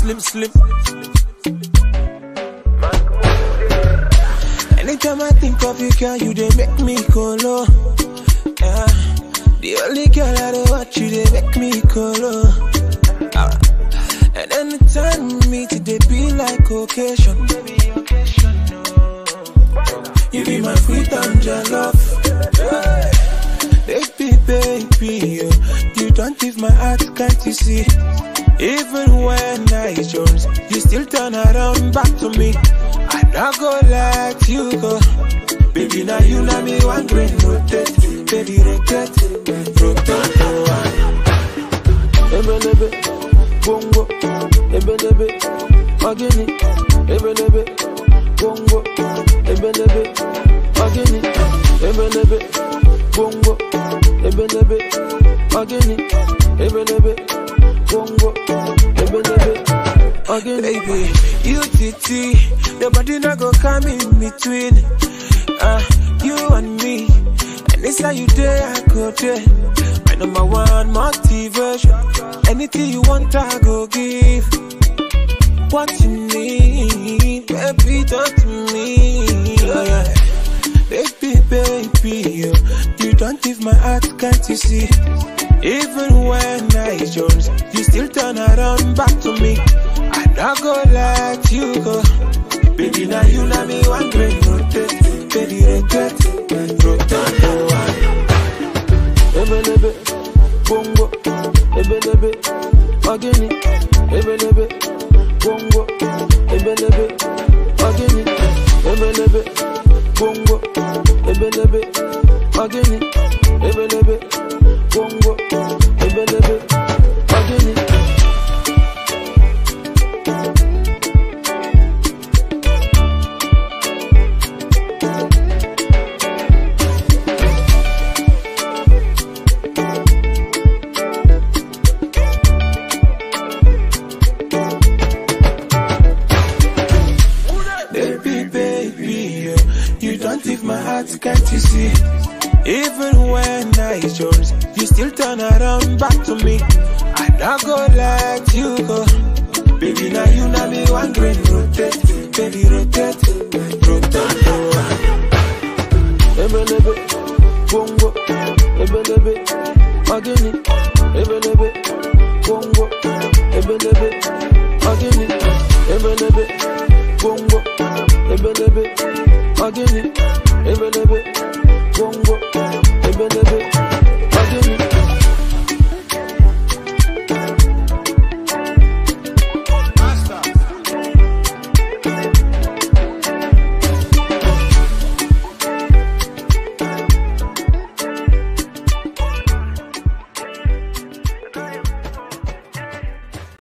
slim, slim. Anytime I think of you, girl, you they make me go low. Yeah. The only girl I dey watch you, they make me go low. Ah. And anytime we meet, it they be like occasion. You be my freedom, your love. Yeah. Baby, baby, you, you don't leave my heart, can't you see? Even when I jones, you still turn around back to me. I not go let you go. Baby, now you know me one green rotate. Baby, rotate, rotate, oh, ebelebe bongo ebelebe magini ebelebe bongo ebelebe magini ebelebe bongo ebelebe magini ebelebe bongo ebelebe magini Baby, you titi, your body not go come in between. Uh, you and me, and it's how you day I go there. My number one motivation. Anything you want, I go give. What you need, baby, talk to me. Yeah. Baby, baby, you, you don't leave my heart, can't you see? Even when I jones, you still turn around back to me. I not go let you go. Baby, now you know me one great rotate. Baby, rotate, rotate, oh, ebelebe bongo ebelebe magini ebelebe bongo ebelebe magini ebelebe bongo ebelebe magini ebelebe bongo ebelebe magini Baby, baby, you, you don't leave my heart, can't you see? Even when I jones, you still turn around back to me. I not go let you go. Baby, now you know me one green rotate. Baby, rotate, rotate, oh. ebelebe bongo ebelebe magini ebelebe bongo ebelebe magini ebelebe bongo ebelebe magini ebelebe bongo ebelebe